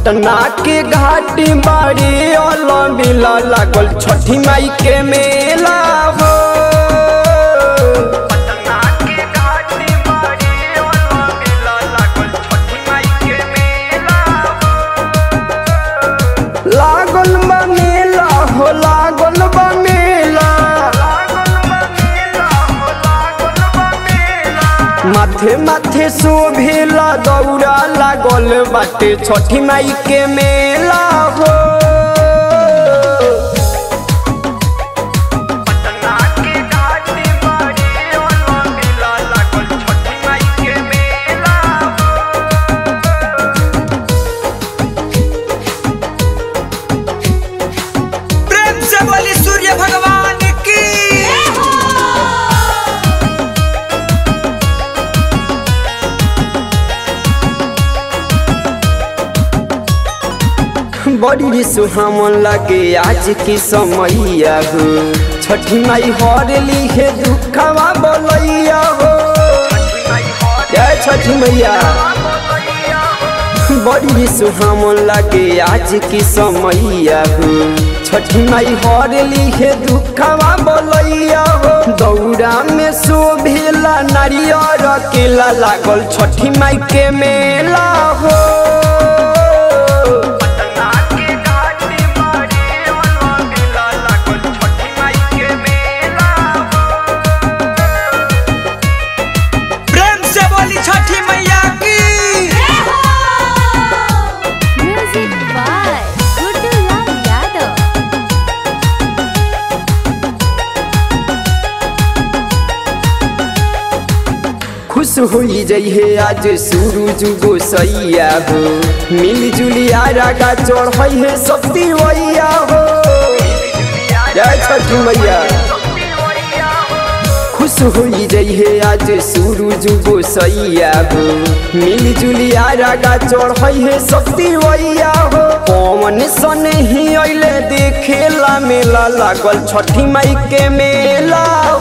पटना के घाटी बाड़ी अलबिला लागल छठी माई के मेला हो पटना के घाटी बाड़ी अलबिला लागल छठी माई के मेला लागल बा मेला हो लागल बा मेला माथे माथे शोभेला दौड़ा लागल बाटे छठी माई के मेला हो पटना के घाटी बाड़ी अलबिला लागल छठी माई के मेला प्रेम से बोली सूर्य भगवान की बड़ी सुहामन लगे आज की समैया हो छठी माई हर लिखे दुखवा बोलैया हो जय छठी मैया बड़ी सुहामन लगे आज की समैया हो छठी माई हर लिखे दुखवा बोलैया हो दौड़ा में शोभेला नारियर केला लागल छठी माई के मेला हो प्रेम से बोली छठी मैया की Music by Gudulal Yadav. खुश होई जइहे आज सूरज गोसैया हो मिल जुलिया रागा चढ़ई है शक्ति वैया हो जय छठी मैया खुश होई जइहे आज सूरज गोसैया हो मिल जुलिया रागा चढ़ई है शक्ति वैया हो पवन सन ही अइले देखेला मेला लागल छठी माई के मेला